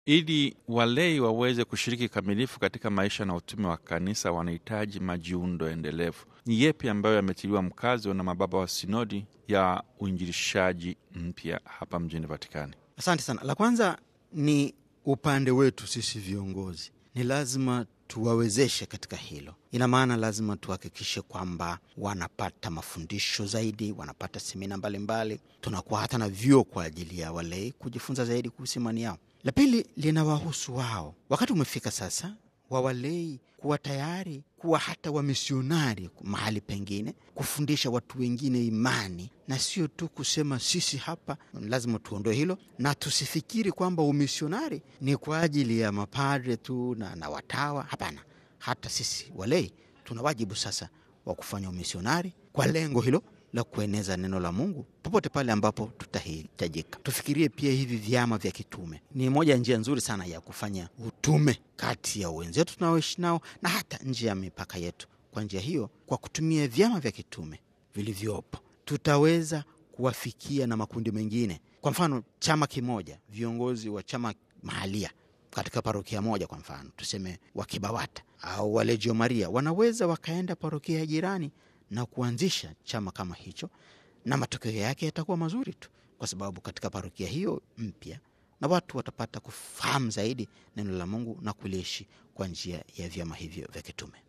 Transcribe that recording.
Ili walei waweze kushiriki kikamilifu katika maisha na utume wa kanisa, wanahitaji majiundo endelevu. Ni yepi ambayo yametiliwa mkazo na mababa wa sinodi ya uinjilishaji mpya hapa mjini Vatikani? Asante sana. La kwanza ni upande wetu sisi viongozi, ni lazima tuwawezeshe katika hilo. Ina maana lazima tuhakikishe kwamba wanapata mafundisho zaidi, wanapata semina mbalimbali, tunakuwa hata na vyuo kwa ajili ya walei kujifunza zaidi kuhusu imani yao. La pili linawahusu wao. Wakati umefika sasa wa walei kuwa tayari kuwa hata wamisionari mahali pengine, kufundisha watu wengine imani na sio tu kusema sisi hapa. Lazima tuondoe hilo na tusifikiri kwamba umisionari ni kwa ajili ya mapadre tu na, na watawa. Hapana, hata sisi walei tuna wajibu sasa wa kufanya umisionari kwa lengo hilo la kueneza neno la Mungu popote pale ambapo tutahitajika. Tufikirie pia hivi vyama vya kitume ni moja ya njia nzuri sana ya kufanya utume kati ya wenzetu tunaoishi nao na hata nje ya mipaka yetu. Kwa njia hiyo, kwa kutumia vyama vya kitume vilivyopo, tutaweza kuwafikia na makundi mengine. Kwa mfano, chama kimoja, viongozi wa chama mahalia katika parokia moja, kwa mfano tuseme wa Kibawata au wa Legio Maria, wanaweza wakaenda parokia ya jirani na kuanzisha chama kama hicho, na matokeo yake yatakuwa mazuri tu, kwa sababu katika parokia hiyo mpya na watu watapata kufahamu zaidi neno la Mungu na kuliishi kwa njia ya vyama hivyo vya kitume.